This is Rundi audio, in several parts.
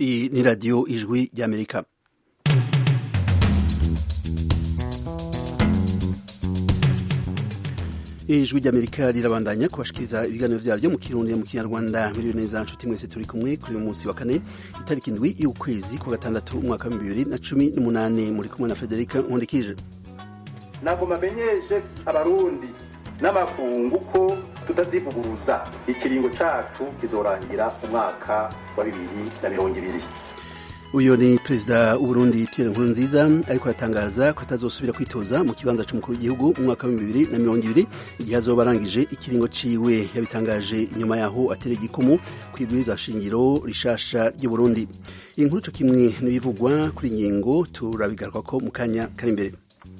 Iyi ni radiyo ijwi ry'amerika ijwi ry'amerika rirabandanya kubashikiriza ibiganiro vyaryo mu kirundi mu kinyarwanda muriyo neza nshuti mwese turi kumwe kuri uyu munsi wa kane itariki indwi y'ukwezi kwa gatandatu umwaka wa bibiri na cumi n'umunani muri kumwe na federika nkundikije nagoma amenyeshe abarundi n'amakungu ko tutazivuguruza ikiringo cacu kizorangira umwaka wa bibiri na mirongo ibiri uyu ni perezida w'uburundi pierre nkurunziza ariko aratangaza ko atazosubira kwitoza mu kibanza c'umukuru w'igihugu mu mwaka wa bibiri na mirongo ibiri igihe azoba arangije ikiringo ciwe yabitangaje inyuma yaho atera igikumu kw'ibwirizwa shingiro rishasha ry'uburundi iyi nkuru co kimwe n'ibivugwa kuri ingingo turabigarukako mu kanya kari imbere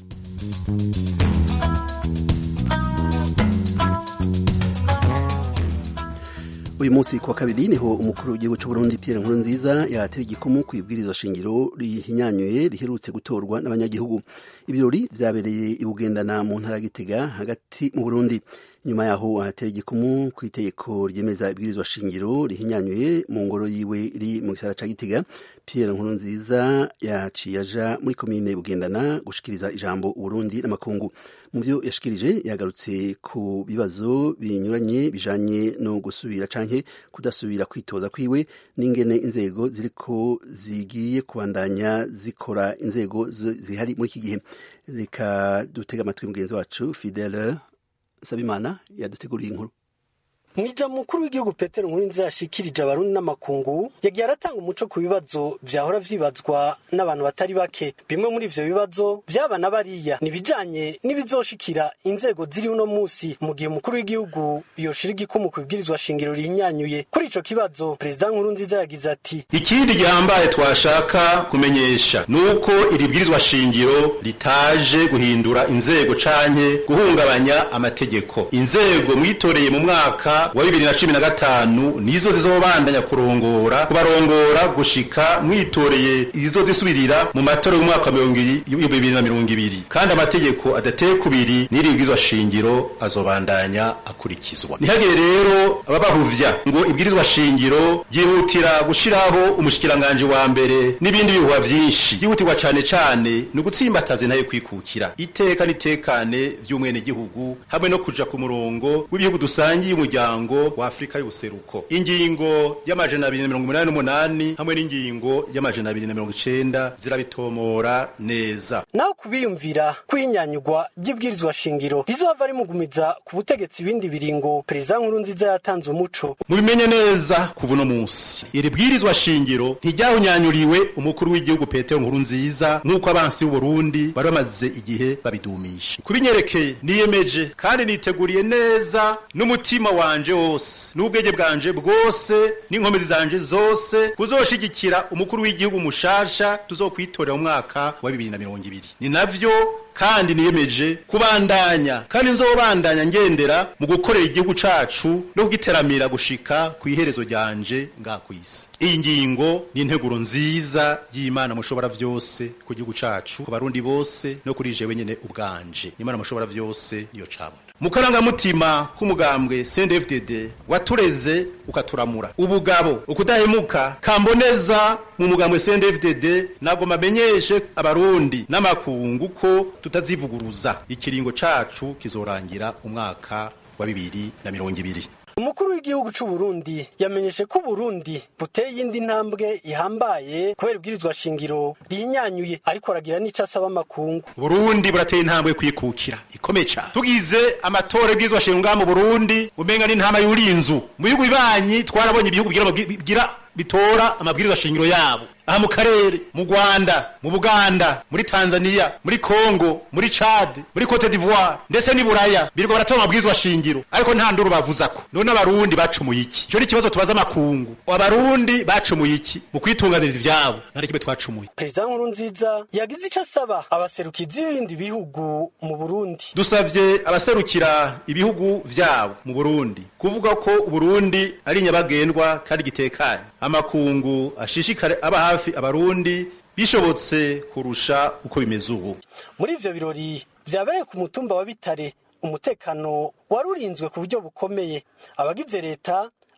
uyu munsi kuwa kabiri niho umukuru w'igihugu c'uburundi pierre nkurunziza yatera igikumu kw'ibwirizwa shingiro rihinyanyuye riherutse gutorwa n'abanyagihugu ibirori vyabereye i bugendana mu ntara ya gitega hagati mu burundi nyuma yaho ahatera igikumu ku itegeko ryemeza ibwirizwa shingiro rihinyanyuye mu ngoro yiwe iri mu gisara ca gitega pierre nkurunziza yaciye aja muri komine bugendana gushikiriza ijambo uburundi n'amakungu mu vyo yashikirije yagarutse ku bibazo binyuranye bijanye no gusubira canke kudasubira kwitoza kwiwe n'ingene inzego ziriko zigiye kubandanya zikora inzego zihari muri iki gihe reka dutega amatwi mugenzi wacu fidele nsabimana yaduteguriye inkuru mwija mukuru w'igihugu petero nkurunziza yashikirije abarundi n'amakungu yagiye aratanga umuco ku bibazo vyahora vyibazwa n'abantu batari bake bimwe muri ivyo bibazo vyaba na bariya nibijanye n'ibizoshikira inzego ziri uno musi mu gihe umukuru w'igihugu yoshira igikumu ku bibwirizwa shingiro rihinyanyuye kuri ico kibazo perezida nkurunziza yagize ati ikindi gihambaye twashaka kumenyesha nuko iri bwirizwa shingiro ritaje guhindura inzego canke guhungabanya amategeko inzego mwitoreye mu mwaka wa bibiri na cumi na gatanu nizo zizobandanya kurongora kubarongora gushika mwitoreye izo zisubirira mu matora y'umwaka wa bibiri na mirongo ibiri kandi amategeko adateye kubiri n'iribwirizwa shingiro azobandanya akurikizwa ntihagire rero ababahuvya ngo ibwirizwa shingiro ryihutira gushiraho umushikiranganje wa mbere n'ibindi bihuha vyinshi ryihutirwa cane cane ni ugutsimbataza nayo kwikukira iteka n'itekane vy'umwenegihugu hamwe no kuja ku murongo w'ibihugu dusangiye umuryango umuryango wa Afrika y'ubuseruko ingingo y'amajana abiri na mirongo umunani n'umunani hamwe n'ingingo y'amajana abiri na mirongo icenda zirabitomora neza naho kubiyumvira kwinyanyugwa ry'ibwirizwa shingiro rizohava rimugumiza ku butegetsi ibindi biringo perezida nkurunziza yatanze umuco mubimenye neza kuva uno munsi iri bwirizwa shingiro ntiryahunyanyuriwe umukuru w'igihugu petero nkurunziza nk'uko abansi b'uburundi bari bamaze igihe babidumisha kubinyerekeye niyemeje kandi niteguriye neza n'umutima wanje wose n'ubwenge bwanje bwose n'inkomezi zanje zose kuzoshigikira umukuru w'igihugu mushasha tuzokwitorera mu mwaka wa bibiri na mirongo ibiri ni navyo kandi niyemeje kubandanya kandi nzobandanya ngendera mu gukorera igihugu cacu no kugiteramira gushika ku iherezo ryanje nga kwisi iyi ngingo ni integuro nziza y'imana mushobora vyose ku gihugu cacu ku barundi bose no kuri jewe nyene ubwanje imana mushobora vyose niyo cabona mu karangamutima k'umugambwe CNDD-FDD watureze ukaturamura ubugabo ukudahemuka kamboneza mu mugambwe CNDD-FDD nagoma amenyeshe abarundi n'amakungu ko tutazivuguruza ikiringo cacu kizorangira umwaka wa bibiri na mirongo ibiri umukuru w'igihugu c'u Burundi yamenyeshe ko Burundi buteye iyindi ntambwe ihambaye kubera ibwirizwa shingiro rihinyanyuye ariko aragira n'ico asaba amakungu Burundi burateye intambwe kwikukira ikomeye cane tugize amatora y'ibwirizwa shingiro ngaha mu Burundi umenga n'intama y'urinzu mu bihugu bibanyi twarabonye ibihugu bigira bitora amabwirizwa shingiro yabo aha mu karere mu Rwanda mu Buganda muri Tanzania muri Congo muri Chad muri Cote d'Ivoire ndetse ni Buraya biriko baratora amabwirizwa shingiro ariko nta nduru bavuzako none abarundi bacumuye iki ico ni ikibazo tubaza amakungu abarundi bacumuye iki mu kwitunganiza ivyabo nari kimwe twacumuye perezida nkurunziza yagize ico asaba abaserukizi b'ibindi bihugu mu Burundi dusavye abaserukira ibihugu vyabo mu Burundi kuvuga ko Burundi ari nyabagendwa kandi gitekanye amakungu ashishikare aba hafi abarundi bishobotse kurusha uko bimeze ubu muri ivyo birori vyabereye ku mutumba wa bitare umutekano warurinzwe ku buryo bukomeye abagize leta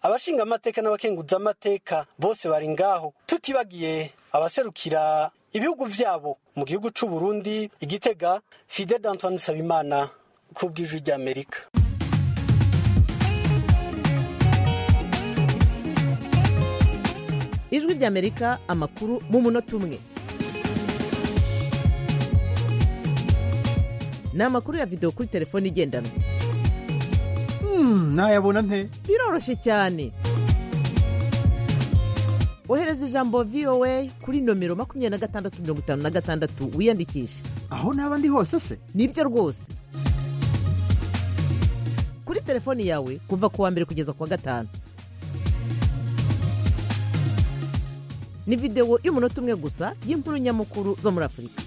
abashinga amateka n'abakenguza amateka bose bari ngaho tutibagiye abaserukira ibihugu vyabo mu gihugu c'u Burundi igitega Fidel Antoine Sabimana ku bw'ijwi ry'Amerika ijwi ry'amerika amakuru mu munota umwe ni amakuru ya videwo kuri telefone igendanwa nayabona nte biroroshye cyane ohereza ijambo voa kuri nomero makumyabiri na gatandatu mirongo itanu na gatandatu wiyandikishe aho naba ndi hose se nibyo rwose kuri telefoni yawe kuva ku wa mbere kugeza ku wa gatanu ni videwo y'umunota umwe gusa y'inkuru nyamukuru zo muri afurika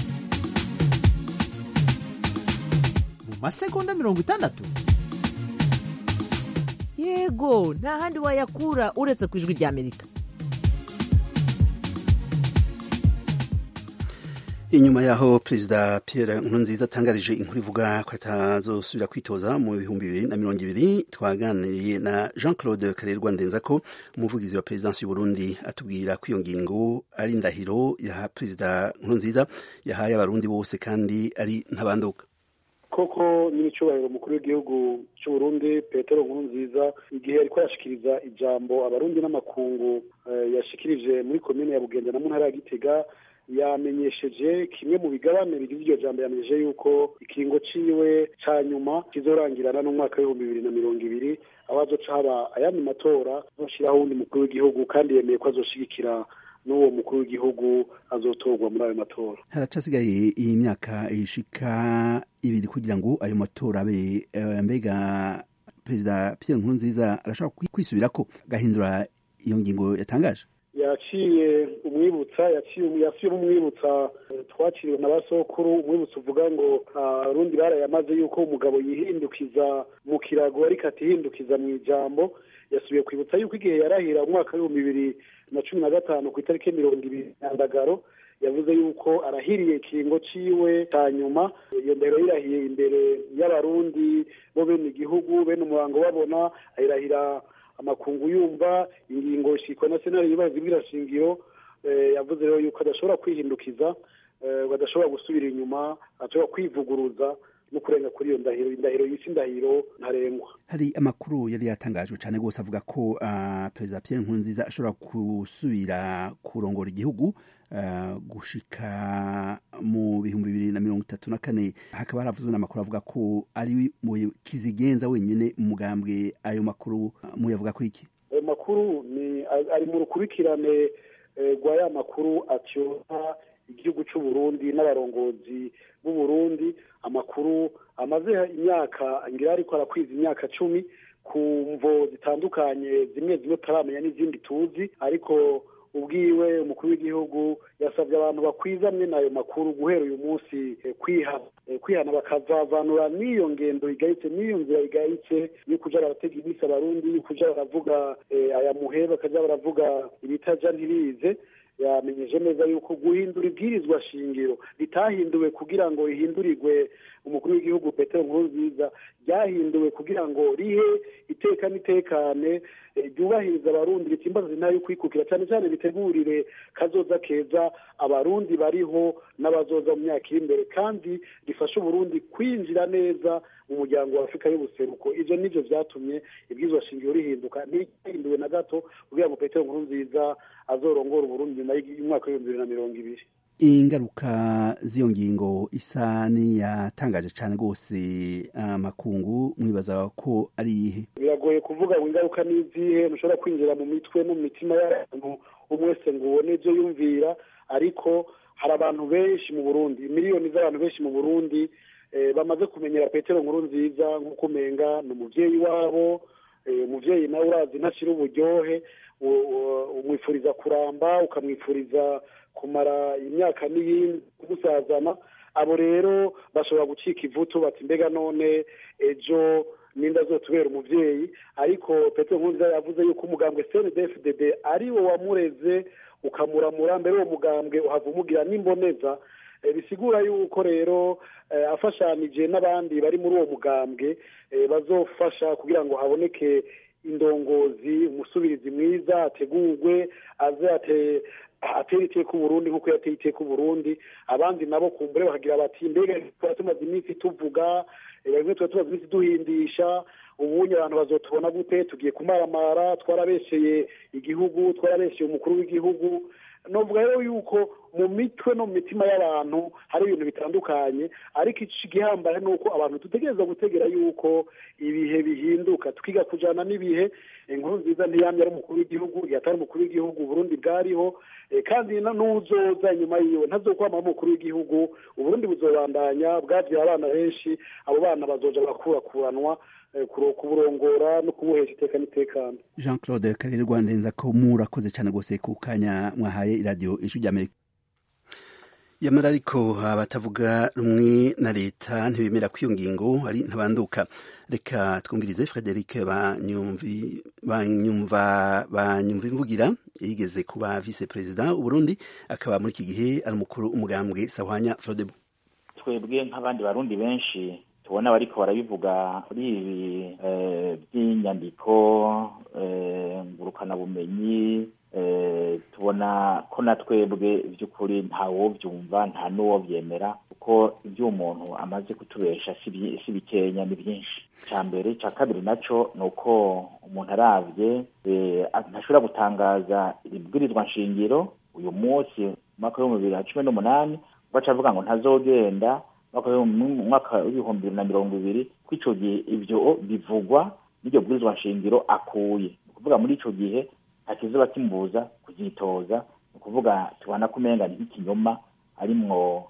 mu masegonda mirongo itandatu yego nta handi wayakura uretse ku ijwi ry'amerika inyuma yaho perezida Pierre Nkurunziza atangarije inkuru ivuga ko atazosubira kwitoza mu bihumbi bibiri na mirongo ibiri twaganiriye na Jean Claude Karerwa Ndenzako umuvugizi wa perezidansi y'Uburundi atubwira ko iyo ngingo ari indahiro ya perezida Nkurunziza yahaye abarundi bose kandi ari ntabanduka koko nyir'icyubahiro umukuru w'igihugu cy'uburundi petero nkurunziza igihe ariko arashikiriza ijambo abarundi n'amakungu yashikirije muri komine ya bugenda na mu ntara ya gitega yamenyesheje kimwe mu bigabane bigize iryo jambo yamenyesheje yuko ikiringo ciwe ca nyuma kizorangirana n'umwaka w'ibihumbi bibiri na mirongo ibiri aho azoca haba ayandi matora azoshiraho uwundi mukuru w'igihugu kandi yemeye ko azoshigikira n'uwo mukuru w'igihugu azotorwa muri ayo matora haracasigaye iyi myaka ishika ibiri kugira ngo ayo matora abe mbega perezida Pierre Nkurunziza arashobora kwisubirako agahindura iyo ngingo yatangaje yaciye umwibutsa yaciye umwibutsa twakiriwe na basokuru umwibutsa uvuga ngo abarundi barayamaze yuko umugabo yihindukiza mu kirago ariko atihindukiza mu ijambo yasubiye kwibutsa yuko igihe yarahira umwaka w'ibihumbi bibiri na cumi na gatanu ku itariki mirongo ibiri nyandagaro yavuze yuko arahiriye ikiringo ciwe cya nyuma iyo ndahiro yirahiye imbere y'abarundi bo bene igihugu bene umurango babona ayirahira amakungu yumva ingingo shikwa na senari yubahiza ibwirashingiro yavuze rero yuko adashobora kwihindukiza adashobora gusubira inyuma ashobora kwivuguruza no kurenga kuri iyo ndahiro indahiro yisi indahiro ntarengwa hari amakuru yari yatangajwe cyane rwose avuga ko uh, perezida Pierre Nkurunziza ashobora gusubira kurongora igihugu uh, gushika mu bihumbi bibiri na mirongo itatu na kane hakaba haravuzwe n'amakuru avuga ko ari kizigenza wenyine umugambwe ayo makuru muyavuga ko iki ayo makuru ni ari mu rukurikirane rwa ya makuru atyoza igihugu cy'u Burundi n'abarongozi b'u Burundi amakuru amaze imyaka ngira ariko arakwiza imyaka cumi ku mvo zitandukanye zimwe zimwe tutaramenya n'izindi tuzi ariko ubwiwe umukuru w'igihugu yasabye abantu bakwizamwe n'ayo makuru guhera uyu munsi kwihana kwihana bakazavanura n'iyo ngendo igayitse n'iyo nzira igayitse yo kuja baratega iminsi abarundi yo kuja baravuga aya muhe bakaja baravuga ibitaja ntirize yamenyeje neza yuko guhindura ibwirizwa shingiro ritahinduwe kugira ngo rihindurirwe umukuru w'igihugu petero nkurunziza ryahinduwe kugira ngo rihe iteka n'itekane ryubahiriza abarundi ritimbaza intara yo kwikukira cyane cyane bitegurire kazoza keza abarundi bariho n'abazoza mu myaka iri imbere kandi rifasha uburundi kwinjira neza mu muryango wa afurika y'ubuseruko ibyo nibyo byatumye ibwirizwa shingiro rihinduka ntihinduwe na gato kugira ngo petero nkurunziza azorongora uburundi nyuma y'umwaka w'ibihumbi bibiri na mirongo ibiri ingaruka z'iyo ngingo isa n'iyatangaje cyane rwose amakungu mwibaza ko ari iyihe biragoye kuvuga ngo ingaruka ni izihe ntushobora kwinjira mu mitwe no mu mitima y'abantu umwe wese ngo ubone ibyo yumvira ariko hari abantu benshi mu burundi miliyoni z'abantu benshi mu burundi bamaze kumenyera petero nkuru nziza nk'uko umenga ni umubyeyi wabo umubyeyi nawe urazi ntashyira uburyohe umwifuriza kuramba ukamwifuriza kumara imyaka n'iyindi kumusazana abo rero bashobora gucika ivutu bati mbega none ejo ninda azotubera umubyeyi ariko petero nkurunziza yavuze yuko umugambwe cndfdd ari wo wamureze ukamuramura mbere uwo mugambwe uhava umugira n'imboneza bisigura yuko rero afashanije n'abandi bari muri uwo mugambwe bazofasha kugira ngo haboneke indongozi umusubirizi mwiza ategurwe aze ate atera iteka uburundi nk'uko yateye iteka uburundi abandi nabo kumbure bakagira bati mbega tuba tumaze iminsi tuvuga bimwe tuba tumaze iminsi duhindisha ubunye abantu bazotubona gute tugiye kumaramara twarabesheye igihugu twarabesheye umukuru w'igihugu novuga rero yuko mu mitwe no mu mitima y'abantu hari ibintu bitandukanye ariko igihambaye ni uko abantu dutegereza gutegera yuko ibihe bihinduka tukiga kujana n'ibihe inkuru nziza ntiyamye ari umukuru w'igihugu yatari umukuru w'igihugu uburundi bwariho kandi n'uzoza inyuma yiwe ntazokwama umukuru w'igihugu uburundi buzobandanya bwavye abana benshi abo bana bazoja bakurakuranwa kuburongora no kubuhesha iteka n'itekano jean claude karere rwandenza ko murakoze cyane rwose ku kanya mwahaye iradiyo ijwi ry'amerika yamara ariko abatavuga rumwe na leta ntibemera ko iyo ngingo ari ntabanduka reka twumvirize frederic banyumva banyumva imvugira yigeze kuba vice perezida uburundi akaba muri iki gihe ari umukuru umugambwe sahwanya frodebu twebwe nk'abandi barundi benshi tubona bariko barabivuga kuri ibi by'inyandiko ngurukanabumenyi tubona ko na twebwe by'ukuri ntawobyumva nta n'uwo byemera kuko ibyo umuntu amaze kutubesha si bikenya ni byinshi cya mbere cya kabiri nacyo ni uko umuntu arabye ntashobora gutangaza ibwirizwa nshingiro uyu munsi mu mwaka w'ibihumbi bibiri na cumi n'umunani baca avuga ngo ntazogenda mu mwaka w'ibihumbi bibiri na mirongo ibiri ko icyo gihe ibyo bivugwa n'iryo bwirizwa nshingiro akuye ni ukuvuga muri icyo gihe ntakizuba kimubuza kuzitoza ni ukuvuga tubona ko umenga ni nk'ikinyoma arimwo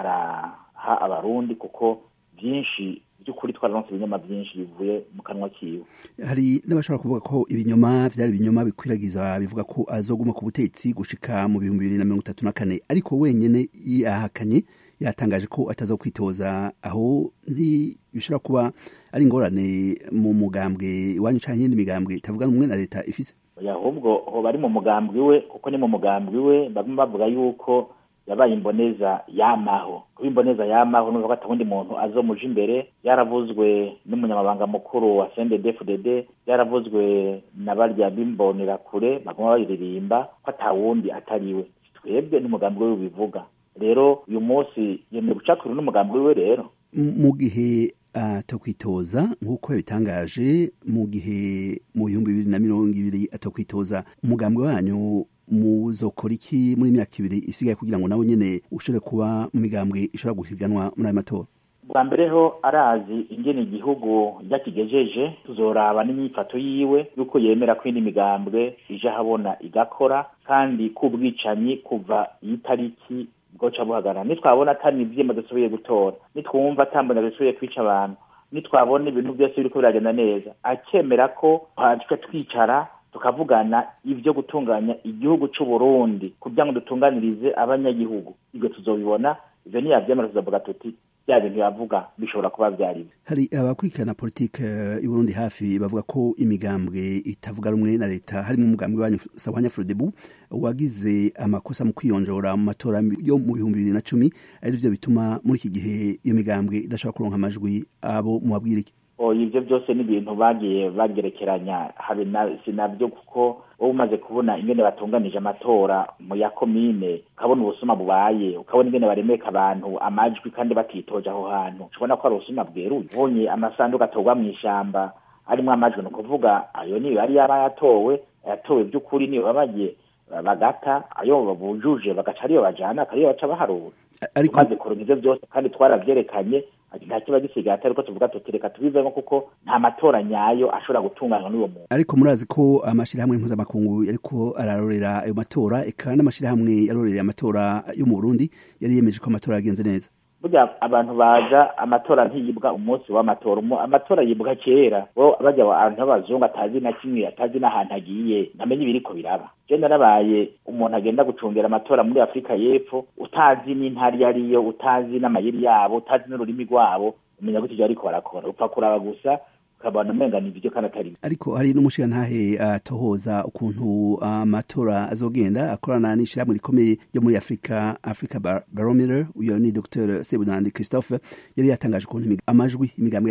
araha abarundi kuko byinshi by'ukuri twararonse ibinyoma byinshi bivuye mu kanwa kiwe hari n'abashobora kuvuga ko ibinyoma byari ibinyoma bikwiragiza bivuga ko azoguma ku butegetsi gushika mu bihumbi bibiri na mirongo itatu na kane ariko wenyene yahakanye yatangaje ko ataza kwitoza aho ntibishobora kuba ari ingorane mu mugambwe iwanyu canke iyindi migambwe itavuga rumwe na leta ifise ahubwo hoba ari mu mugambwe we kuko ni mu mugambwe we bamwe bavuga yuko yabaye imboneza yamaho kuba imboneza yamaho nuvuga ko atabundi muntu azomuja imbere yaravuzwe n'umunyamabanga mukuru wa CNDD-FDD yaravuzwe na barya bimbonera kure baguma bayiririmba ko atawundi atariwe twebwe n'umugambi we bivuga rero uyu munsi yemeye gucakura n'umugambi we rero mu gihe atakwitoza nk'uko yabitangaje mu gihe mu bihumbi bibiri na mirongo ibiri atakwitoza umugambi wanyu muzokora iki muri imyaka ibiri isigaye kugira ngo nawe nyene ushobore kuba mu migambwe ishobora guhiganwa muri ayo matora bwa mbere ho arazi ingene igihugu yakigejeje tuzoraba n'imyifato yiwe yuko yemera ko indi migambwe ije ahabona igakora kandi k'ubwicanyi kuva iyi tariki bwoca buhagarara nitwabona atari ivyema dusubiye gutora nitwumva atambona dusubiye kwica abantu nitwabona ibintu byose biriko biragenda neza akemera ko twaca twicara tukavugana ibyo gutunganya igihugu cy'u Burundi kugira ngo dutunganirize abanyagihugu ibyo tuzobibona ivyo niyavyemera tuzavuga tuti bya bintu yavuga bishobora kuba vyari hari abakurikirana politike y'u Burundi hafi bavuga ko imigambwe itavuga rumwe na leta harimo umugambwe wanyu Sahwanya Frodebu wagize amakosa mu kwiyonjora mu matora yo mu bihumbi bibiri na cumi ari vyo bituma muri iki gihe iyo migambwe idashobora kuronka amajwi abo mubabwira iki ibyo byose ni ibintu bagiye bagerekeranya habe si nabyo kuko wowe umaze kubona ingene batunganije amatora mu ya komine ukabona ubusuma bubaye ukabona ingene baremeka abantu amajwi kandi batitoje aho hantu ushobona ko ari ubusuma bweruye ubonye amasanduku atorwa mu ishamba arimo amajwi ni ukuvuga ayo niyo yari yaba yatowe yatowe by'ukuri niyo babagiye bagata ayo bujuje bagaca ariyo bajana akariyo baca baharura tumaze kuronka ivyo byose kandi twaravyerekanye nta kiba gisigaye atari ko tuvuga tuti reka tubivemo kuko nta matora nyayo ashobora gutunganywa n'uwo muntu ariko murazi ko amashirahamwe mpuzamakungu yariko ararorera ayo matora eka n'amashirahamwe yarorereye amatora yo mu Burundi yari yemeje ko amatora yagenze neza burya abantu baza amatora ntiyibwa umunsi w'amatora amatora yibwa kera bo bajya abantu b'abazungu atazi na kimwe atazi n'ahantu agiye ntamenya ibiriko biraba je narabaye umuntu agenda gucungera amatora muri afurika y'epfo utazi n'intari iyo ariyo utazi n'amayeri yabo utazi n'ururimi rwabo umenya ko ivyo ariko barakora upfa kuraba gusa ukabona umenga ni ibyo kandi atari ariko hari n'umushirantahe atohoza uh, ukuntu amatora uh, azogenda akorana n'ishirahamwe rikomeye ryo muri afurika africa Bar barometer uyo ni dr sebunandi christophe yari yatangaje ukuntu amajwi imigambwe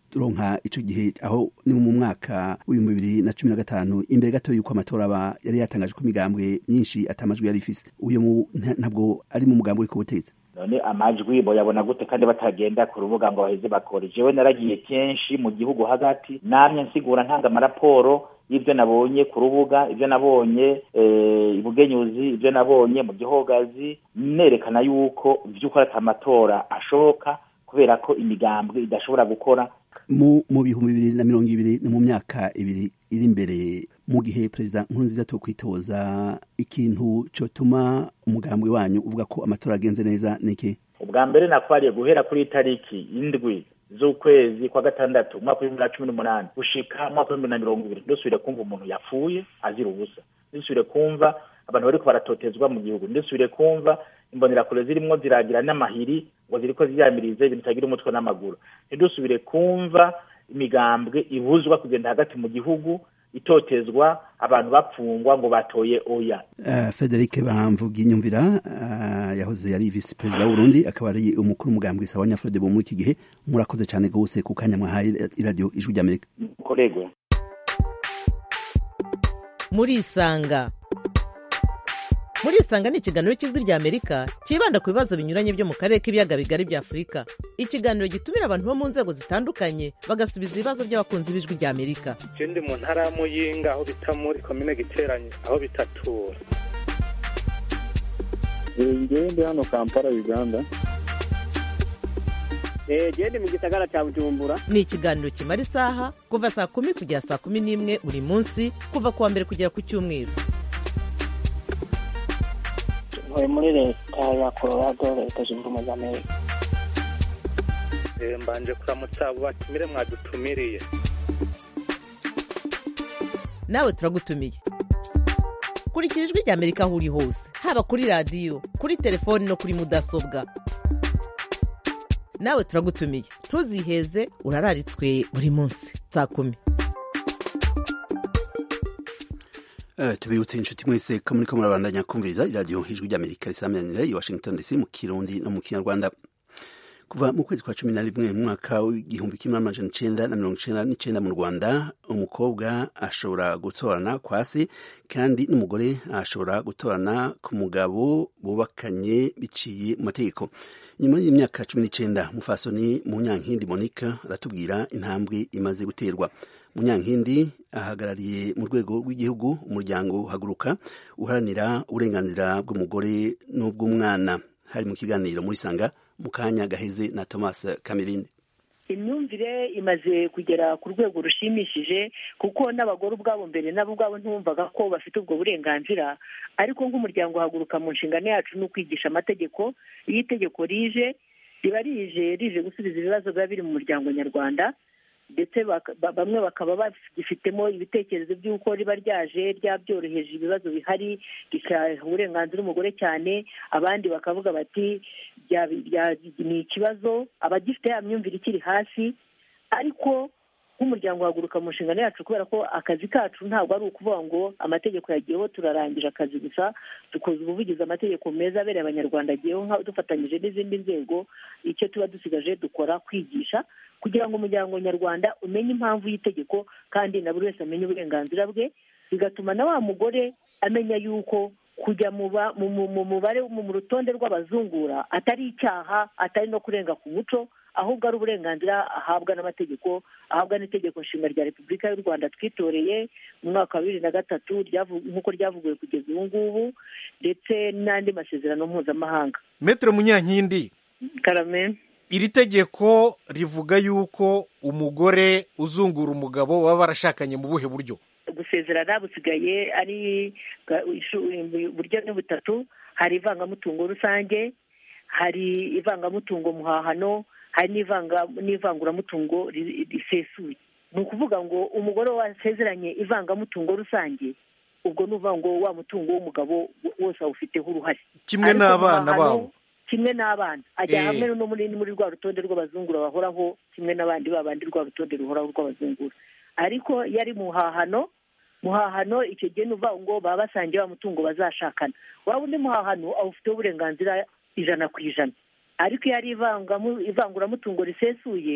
turonka ico gihe aho ni mu mwaka w'ibihumbi bibiri na cumi na gatanu imbere gato yuko amatora aba yari yatangaje ko imigambwe myinshi atamajwi yari ifise uyo mu- nta- ntabwo ari mu mugambi uri ku butegetsi none amajwi boyabona gute kandi batagenda ku rubuga ngo baheze bakore jewe naragiye kenshi mu gihugu hagati namye nsigura ntanga amaraporo y'ibyo nabonye ku rubuga ibyo nabonye eh, ibugenyuzi ibyo nabonye mu gihogazi nerekana yuko vy'ukuri ata amatora ashoboka kubera ko imigambwe idashobora gukora mu mu bihumbi bibiri na mirongo ibiri ni mu myaka ibiri iri imbere mu gihe perezida nkurunziza to kwitoza ikintu cotuma umugambwe wanyu uvuga ko amatora agenze neza niki ubwa mbere nakwariye guhera kuri itariki indwi z'ukwezi kwa gatandatu umwaka w'ibihumbi bibiri na cumi n'umunani gushika umwaka w'ibihumbi bibiri na mirongo ibiri ndusubire kumva umuntu yapfuye azira ubusa ndusubire kumva abantu bariko baratotezwa mu gihugu ndusubire kumva imbonerakure zirimwo ziragira n'amahiri ngo ziriko ziyamirize ibintu bitagira umutwe n'amaguru ntidusubire kumva imigambwe ibuzwa kugenda hagati mu gihugu itotezwa abantu bapfungwa ngo batoye oya Uh, Frederic Bamvuga inyumvira uh, yahoze yari vice perezida w'Uburundi akaba ari umukuru w'umugambwe sawa nyafrode bo muri iki gihe murakoze cyane gose ku kanya mwahaye iradiyo ijwi ry'Amerika koregwe murisanga murisanga ni ikiganiro cy'ijwi ry'amerika cyibanda ku bibazo binyuranye byo mu karere k'ibiyaga bigari bya afurika ikiganiro gitumira abantu bo mu nzego zitandukanye bagasubiza ibibazo by'abakunzi b'ijwi ry'amerika je ndi mu ntara ya muyinga aho bita muri komine giteranye aho bitatura ngewe ndi hano kampala uganda jewe ndi mu gisagara ca bujumbura ni ikiganiro kimara isaha kuva saa kumi kugera saa kumi n'imwe buri munsi kuva ku wa mbere kugera ku cyumweru ntuye muri leta ya colorado leta zunze ubumwe za amerika Eh, mbanje kuramutsa abo batumire mwadutumiriye nawe turagutumiye kurikira ijwi ry'amerika aho uri hose haba kuri radiyo kuri telefoni no kuri mudasobwa nawe turagutumiye ntuziheze urararitswe buri munsi saa kumi Uh, tubibutse inshuti mwese ko muriko murabandanya kumviriza iradiyo ijwi ry'Amerika risamanira i Washington DC mu Kirundi no mu Kinyarwanda kuva mu kwezi kwa cumi na rimwe mu mwaka w'igihumbi kimwe n'amajana icenda na mirongo icenda n'icenda mu rwanda umukobwa ashobora gutorana kwa se kandi n'umugore ashobora gutorana ku mugabo bubakanye biciye mu mategeko nyuma y'imyaka cumi n'icenda mufasoni munyankindi monica aratubwira intambwe imaze guterwa munyankindi ahagarariye mu rwego rw'igihugu umuryango haguruka uharanira uburenganzira bw'umugore n'ubw'umwana hari mu kiganiro muri sanga mu kanya gaheze na thomas kamerinde imyumvire imaze kugera ku rwego rushimishije kuko n'abagore ubwabo mbere nabo ubwabo ntibumvaga ko bafite ubwo burenganzira ariko nk'umuryango uhaguruka mu nshingano yacu ni ukwigisha amategeko iyo itegeko rije riba rije rije gusubiza ibibazo biba biri mu muryango nyarwanda ndetse bamwe bakaba bagifitemo ibitekerezo by'uko riba ryaje ryabyoroheje ibibazo bihari rikaha uburenganzira umugore cyane abandi bakavuga bati ni ikibazo abagifite ya myumvire ikiri hasi ariko nk'umuryango uhaguruka mu nshingano yacu kubera ko akazi kacu ntabwo ari ukuvuga ngo amategeko yagiyeho turarangije akazi gusa dukoze ubuvugizi amategeko meza abereye abanyarwanda agiyeho dufatanyije n'izindi nzego icyo tuba dusigaje dukora kwigisha kugira ngo umuryango nyarwanda umenye impamvu y'itegeko kandi na buri wese amenye uburenganzira bwe bigatuma na wa mugore amenya yuko kujya mu mubare mu rutonde rw'abazungura atari icyaha atari no kurenga ku muco ahubwo ari uburenganzira ahabwa n'amategeko ahabwa n'itegeko nshinga rya repubulika y'u rwanda twitoreye mu mwaka wa bibiri na gatatu nk'uko ryavuguwe kugeza ubu ngubu ndetse n'andi masezerano mpuzamahanga metero munyankindi karame iri tegeko rivuga yuko umugore uzungura umugabo baba barashakanye mu buhe buryo gusezerana busigaye ari uburyo ni butatu hari ivangamutungo rusange hari ivangamutungo muhahano hari n'ivanguramutungo risesuye ni ukuvuga ngo umugore wasezeranye ivangamutungo rusange ubwo ni uvuga ngo wa mutungo w'umugabo wose awufiteho uruhare kimwe n'abana babo kimwe n'abana ajya hamwe no muri muri rwa rutonde rw'abazungura bahoraho kimwe n'abandi babandi rwa rutonde ruhoraho rw'abazungura ariko iyo ari muhahano muhahano icyo gihe ni uvuga ngo baba basangiye wa mutungo bazashakana waba undi muhahano awufiteho uburenganzira ijana ku ijana ariko iyo ari ivanguramutungo risesuye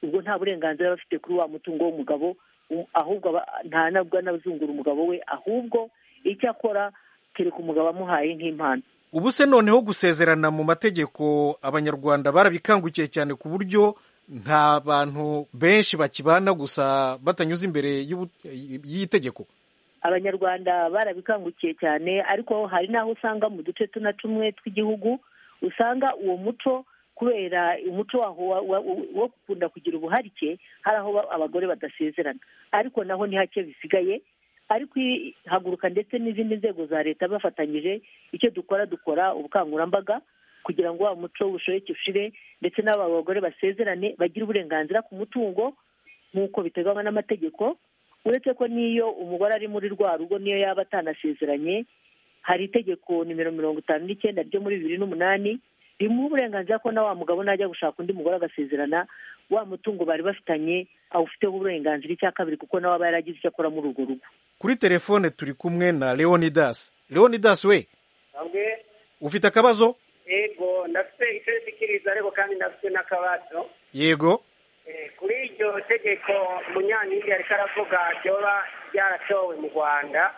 ubwo nta burenganzira aba afite kuri wa mutungo w'umugabo u- ahubwo aba- nta nabwo anazungura umugabo we ahubwo icyo akora kereka umugabo amuhaye nk'impano ubu se noneho gusezerana mu mategeko abanyarwanda barabikangukiye cyane ku buryo nta bantu benshi bakibana gusa batanyuze imbere y'ubu- y'iyi tegeko abanyarwanda barabikangukiye cyane ariko hari n'aho usanga mu duce tuna tumwe tw'igihugu usanga uwo muco kubera umuco waho wa- wa- wo gukunda kugira ubuharike hari aho ba- abagore badasezerana ariko naho ni hake bisigaye ariko i- haguruka ndetse n'izindi nzego za leta bafatanyije icyo dukora dukora ubukangurambaga kugira ngo wa muco w'ubushoreke ushire ndetse n'aba bagore basezerane bagire uburenganzira ku mutungo nk'uko biteganywa n'amategeko uretse ko n'iyo umugore ari muri rwa rugo niyo yaba atanasezeranye hari itegeko nimero mirongo itanu n'icyenda ryo muri bibiri n'umunani rimuha uburenganzira ko na wa mugabo najya gushaka undi mugore agasezerana wa mutungo bari bafitanye awufiteho uburenganzira icya kabiri kuko nawe aba yaragize icyo akora muri urwo rugo kuri telefone turi kumwe na leonidas leonidas we bamwe ufite akabazo ego ndafite icyo nshikiriza ariko kandi ndafite n'akabazo yego Eh, kuri iryo tegeko munyankindi ariko aravuga ryoba ryaratowe mu rwanda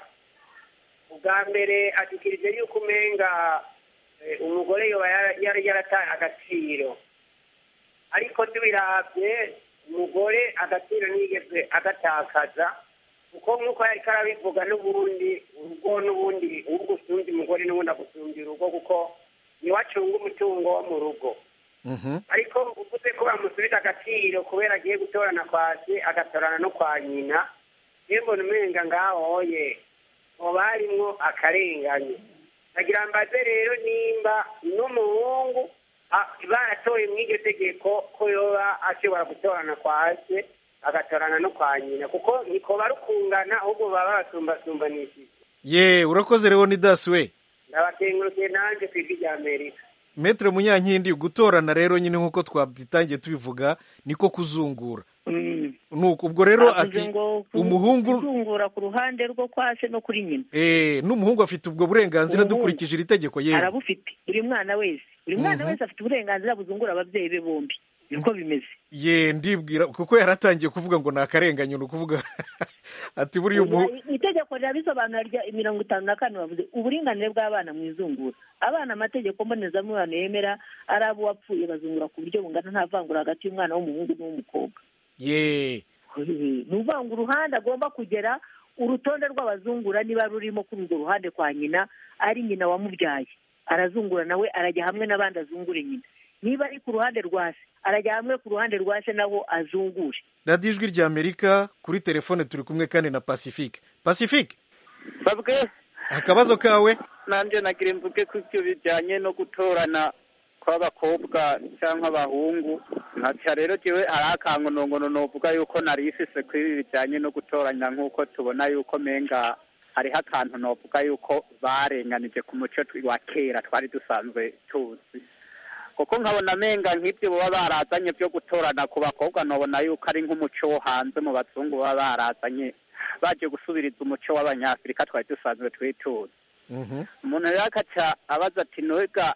ubwa mbere ashikirije yuko umenga eh, umugore yoba yara- yari yarataye agaciro ariko tubiravye umugore agaciro ntiyigeze agatakaza kuko nk'uko yariko arabivuga n'ubundi urugo n'ubundi urugo usumbya umugore n'ubundi agusumbya urugo kuko niwe acunga umutungo wo mu rugo ariko uvuze ko bamusubiza agaciro kubera agiye gutorana kwa se agatorana no kwa nyina iyo mbona umenga ngahoye hoba harimwo akarengane nagira mbaze rero nimba n'umuhungu a- baratoye mu iryo tegeko ko yoba ashobora gutorana kwa se agatorana no kwa nyina kuko niko barukungana ahubwo baba babasumbasumbanishije ye urakoze leonidas we ndabakengurukiye nanjye ku ijwi rya amerika metere munyankindi gutorana rero nyine nk'uko twabitangiye tubivuga niko kuzungura nuko ubwo rero Bavuze ati ngo ku- umuhungu kuzungura ku ruhande rwo kwa se no kuri nyina eh n'umuhungu afite ubwo burenganzira Umuhungu. dukurikije iri tegeko yewe arabufite buri mwana wese buri mwana Mhm. wese afite uburenganzira buzungura ababyeyi be bombi niko bimeze ye ndibwira kuko yaratangiye kuvuga ngo ni akarengane ni ukuvuga ati buriya umuhungu itegeko rirabisobanura rya mirongo itanu na kane bavuze uburinganire bw'abana mu izungura abana amategeko mbonezamubano yemera ari abo wapfuye bazungura ku buryo bungana nta vangura hagati y'umwana w'umuhungu n'uw'umukobwa ye ni ukuvuga ngo uruhande agomba kugera urutonde rw'abazungura niba rurimo kuri urwo ruhande kwa nyina ari nyina wamubyaye arazungura nawe arajya hamwe n'abandi azungure nyina niba ari ku ruhande rwa se arajya hamwe ku ruhande rwa se naho azungure radiyo ijwi rya amerika kuri telefone turi kumwe kandi na pacifique pacifique babwe akabazo kawe nanjye nagira imvuge ku byo bijyanye no gutorana kw'abakobwa cyangwa abahungu nkaca rero jewe hari akangonongono novuga yuko nari ifise kuri ibi bijyanye no gutoranya nk'uko tubona yuko menga hariho akantu novuga yuko barenganije ku muco twi- wa kera twari dusanzwe tuzi kuko nkabona menga nk'ibyo baba barazanye byo gutorana ku bakobwa nobona yuko ari nk'umuco wo hanze mu bazungu baba barazanye baje gusubiriza umuco w'abanyafurika twari dusanzwe twituzi umuntu rero akaca abaza ati nowega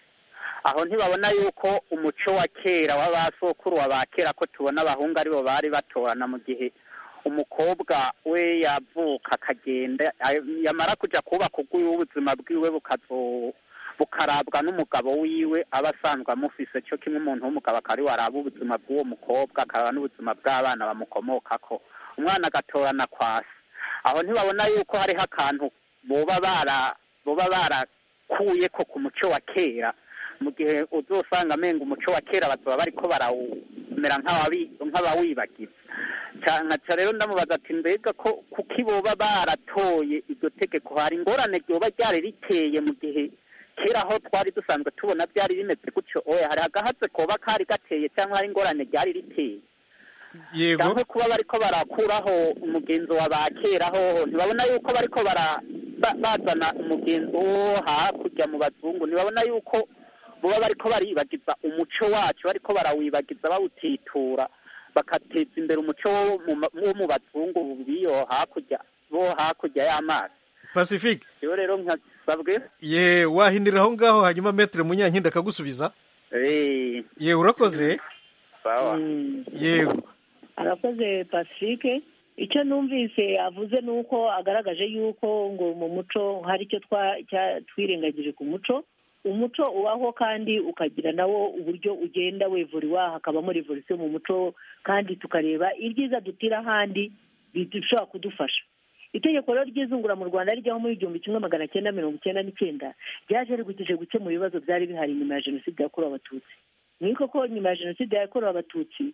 aho ntibabona yuko umuco wa kera w'abasokuru wa ba kera ko tubona abahungu aribo bari batorana mu gihe umukobwa we yavuka akagenda ay- yamara kuja kubaka ubwiwe ubuzima bwiwe bukazo bukarabwa n'umugabo wiwe aba asanzwe amufise cyo kimwe umuntu w'umugabo akaba ariwe araba ubuzima bw'uwo mukobwa akaraba n'ubuzima bw'abana bamukomokako umwana agatorana kwasi aho ntibabona yuko hariho akantu boba bara boba barakuye ko ku muco wa kera mu gihe uzosanga amenga umuco wa kera bazoba bariko barawumera nk'abawi- nk'abawibagiza Ca- nkaca rero ndamubaza ati mbega ko kuki boba baratoye iryo tegeko hari ingorane ryoba ryari riteye mu gihe kera aho twari dusanzwe tubona byari bimeze gutyo oya hari agahatse koba kari gateye cyangwa hari ingorane ryari riteye yego cyangwa kuba bariko barakuraho umugenzo wa ba kera hoho ntibabona yuko bariko bara ba- bazana umugenzo wo hakurya mu bazungu ntibabona yuko boba bariko baribagiza umuco wacu bariko barawibagiza bawutitura bagateza imbere umuco wo mu ma- wo mu bazungu biyo hakurya bo hakurya y'amazi pacifique rero rero nkasabwe ye wahinira aho ngaho hanyuma metere munyankindi akagusubiza eh ye urakoze sawa yego arakoze pacifique icyo numvise avuze ni uko agaragaje yuko ngo mu muco hari icyo twa- cya- twirengagije ku muco umuco ubaho kandi ukagira nawo uburyo ugenda wevuriwa hakabamo revolisiyo mu muco kandi tukareba ibyiza dutira ahandi bishobora kudufasha itegeko rero ry'izungura mu rwanda rijyaho muri igihumbi kimwe magana cyenda mirongo icyenda n'icyenda ryaje rigukije gukemura ibibazo byari bihari nyuma ya jenoside yakorewe abatutsi ni koko nyuma ya jenoside yakorewe abatutsi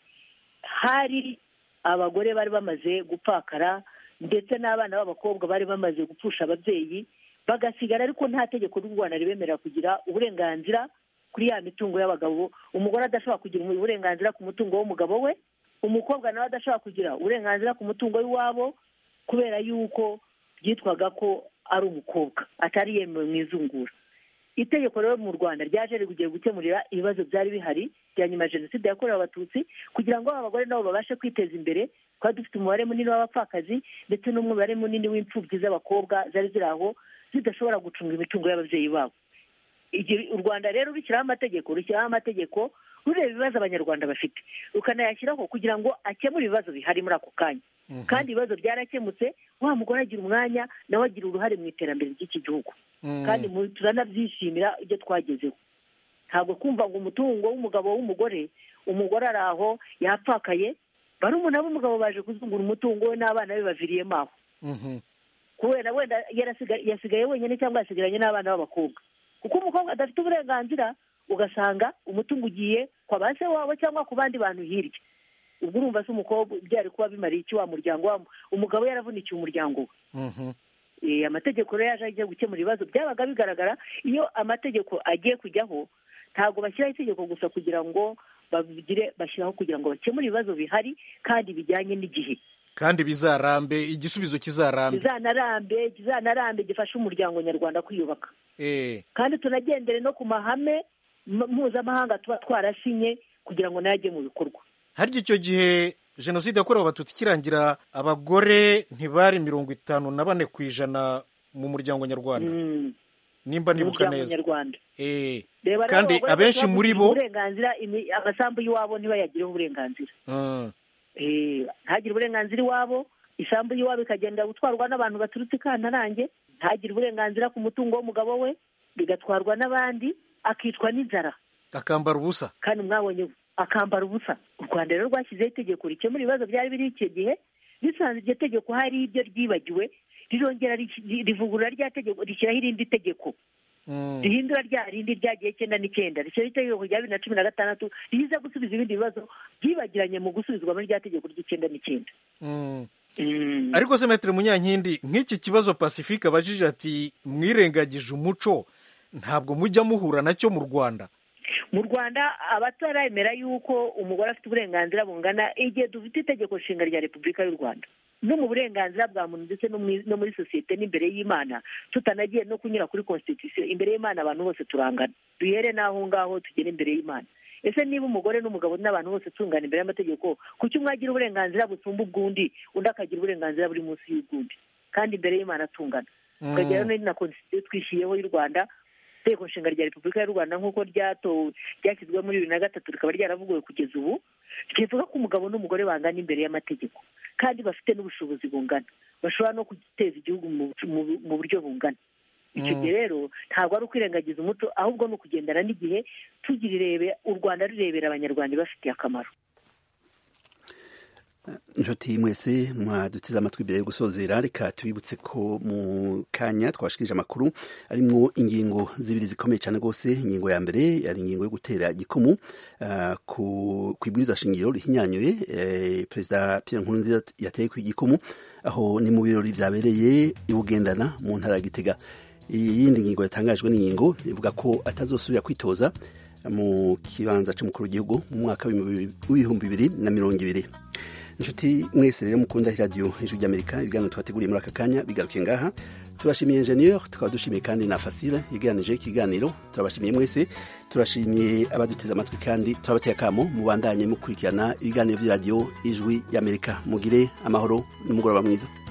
hari abagore bari bamaze gupfakara ndetse n'abana b'abakobwa bari bamaze gupfusha ababyeyi bagasigara ariko nta tegeko ry'u rwanda ribemerera kugira uburenganzira kuri ya mitungo y'abagabo umugore adashobora kugira uburenganzira ku mutungo w'umugabo we umukobwa nawe adashobora kugira uburenganzira ku mutungo w'iwabo kubera yuko byitwaga ko ari umukobwa atari yemewe mu izungura itegeko rero mu rwanda ryaje rigugiye gukemurira ibibazo byari bihari bya nyuma ya jenoside yakorewe abatutsi kugira ngo abagore nabo babashe kwiteza imbere twari dufite umubare munini w'abapfakazi ndetse n'umubare munini w'imfubyi z'abakobwa zari ziri aho zidashobora gucunga imitungo y'ababyeyi babo Igihe u rwanda rero rushyiraho amategeko rushyiraho amategeko rureba ibibazo abanyarwanda bafite rukanayashyiraho kugira ngo akemure ibibazo bihari muri ako kanya kandi ibibazo byarakemutse wa mugore agira umwanya nawe agira uruhare mu iterambere ry'iki gihugu kandi mu- turanabyishimira ibyo twagezeho ntabwo kumva ngo umutungo w'umugabo w'umugore umugore ari aho yapfakaye barumuna b'umugabo baje kuzungura umutungo we n'abana be baviriyemo aho kubera wenda yarasiga- yasigaye wenyine cyangwa yasigaranye n'abana b'abakobwa kuko umukobwa adafite uburenganzira ugasanga umutungo ugiye kwa ba se wabo cyangwa ku bandi bantu hirya ubwo urumva se umukobwa byari kuba bimariye iki wa muryango wa umugabo yaravunikiye umuryango we Eh, amategeko rero yaje agiye gukemura ibibazo byabaga bigaragara iyo amategeko agiye kujyaho ntabwo bashyiraho itegeko gusa kugira ngo babigire bashyiraho kugira ngo bakemure ibibazo bihari kandi bijyanye n'igihe kandi bizarambe igisubizo kizarambe kizanarambe kizanarambe gifasha umuryango nyarwanda kwiyubaka eh kandi tunagendere no ku mahame m- mpuzamahanga tuba twarasinye kugira ngo nayo ajye mu bikorwa harya icyo gihe jenoside yakorewe abatutsi ikirangira abagore ntibari mirongo itanu na bane ku ijana mu muryango nyarwanda nimba nibuka umuryango neza nyarwanda eh reba rero kandi abagore abenshi bose muri bavugira bo uburenganzira imi- amasambu y'iwabo ntibayagireho uburenganzira Ah, Eh, ntagire uburenganzira iwabo isambu y'iwabo ikagenda gutwarwa n'abantu baturutse i kantarange ntagire uburenganzira ku mutungo w'umugabo we bigatwarwa n'abandi akicwa n'inzara akambara ubusa kandi mwabonye akambara ubusa u rwanda rero rwashyizeho itegeko rikemura ibibazo byari biri icyo gihe risanze iryo tegeko hari ibyo ryibagiwe rirongera ri- rivugurura rya tegeko rishyiraho irindi tegeko rihindura rya rindi ryagiye icyenda n'icyenda rishyiraho itegeko rya bibiri na cumi na gatandatu riza gusubiza ibindi bibazo byibagiranye mu gusubizwa muri rya tegeko ry'icyenda n'icyenda Mm. ariko se metero munyankindi nk'iki kibazo pacifique abajije ati mwirengagije umuco ntabwo mujya muhura nacyo mu rwanda mu rwanda abataremera yuko umugore afite uburenganzira bungana igihe dufite itegeko nshinga rya repubulika y'u rwanda no mu burenganzira bwa muntu ndetse no mu- no muri sosiyete n'imbere y'imana tutanagiye no kunyura kuri constitution imbere y'imana abantu bose turangana duhere n'aho ngaho tugere imbere y'imana ese niba umugore n'umugabo n'abantu bose tungana imbere y'amategeko kuki umwe agira uburenganzira busumba ubw'undi undi akagira uburenganzira buri munsi y'ubw'undi kandi imbere y'imana tungana Mm. tukagera no na constitution twishyiriyeho y'u rwanda itegeko nshinga rya repubulika y'u rwanda nk'uko ryatowe ryashyizweho muri bibiri na gatatu rikaba ryaravuguwe kugeza ubu rivuga ko umugabo n'umugore bangana imbere y'amategeko kandi bafite n'ubushobozi bungana bashobora no guteza igihugu mu mu- mu buryo bungana icyo Mm. gihe rero ntabwo ari ukwirengagiza umuco ahubwo ni ukugendana n'igihe tugira irebe u rwanda rurebera abanyarwanda ibafitiye akamaro inshuti mwese mwaduteze amatwi imbere yo gusozera reka tubibutse ko mu kanya twashikirije amakuru arimwo ingingo zibiri zikomeye cyane rwose ingingo ya mbere yari ingingo yo gutera igikumu ah, ku ku ibwiriza shingiro rihinyanyuye eh, perezida Pierre Nkurunziza yateye ku igikumu aho ni mu birori byabereye i Bugendana mu ntara ya Gitega iyindi ngingo yatangajwe n'ingingo ivuga ko atazosubira kwitoza mu kibanza cy'umukuru w'igihugu mu mwaka w'ibihumbi bibiri na mirongo ibiri inshuti mwese rero mukunda radiyo ijwi ry'amerika ibiganiro twateguriye muri aka kanya bigaruke ngaha turashimiye enjeniyeri tukaba dushimiye kandi na fasire yegeranije ikiganiro turabashimiye mwese turashimiye abaduteze amatwi kandi turabateye akamo mubandanye mukurikirana ibiganiro by'iradiyo ijwi ry'amerika mugire amahoro n'umugoroba mwiza